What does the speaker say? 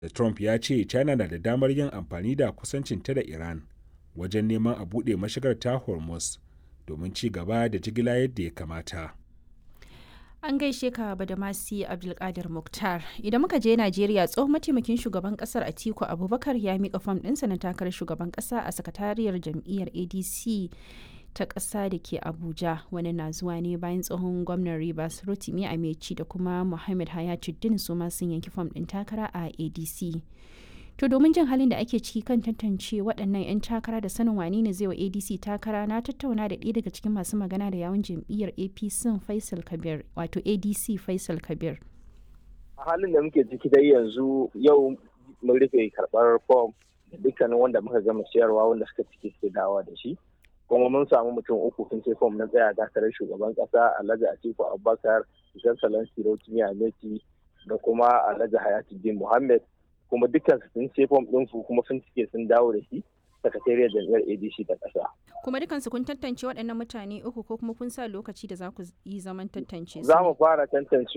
da trump ya ce china na da damar yin amfani da kusancinta da iran wajen neman a buɗe mashigar ta hormuz domin ci gaba da jigila yadda ya kamata An gaishe ka Badamasi Abdulkadir Mukhtar. Idan muka je Najeriya tsohon mataimakin shugaban kasar Atiku Abubakar ya mika fam ɗinsa na takarar shugaban ƙasa a sakatariyar jam'iyyar ADC ta ƙasa da ke Abuja. Wani na zuwa ne bayan tsohon gwamnan Rivers Rotimi Ameci da kuma Muhammad Hayatuddin su ma sun yanki fam ɗin takara a ADC. To domin jin halin da ake ciki kan tantance waɗannan 'yan takara da sanin wane ne zai wa ADC takara na tattauna da ɗaya daga cikin masu magana da yawun jam'iyyar APC Faisal Kabir wato ADC Faisal Kabir. A halin da muke ciki dai yanzu yau mun rufe karɓar fom da dukkanin wanda muka gama siyarwa wanda suka cike suke dawa da shi. Kuma mun samu mutum uku sun ce fom na tsaya takarar shugaban ƙasa Alhaji Atiku Abubakar, Ishan Salansi Rotimi Ameti da kuma Alhaji Hayatuddin Muhammad kuma dukkan su sun ce fom ɗinsu kuma sun cike sun dawo da shi sakatariyar jam'iyyar adc ta ƙasa. kuma dukansu kun tantance waɗannan mutane uku ko kuma kun sa lokaci da za ku yi zaman tantance su za mu fara tantance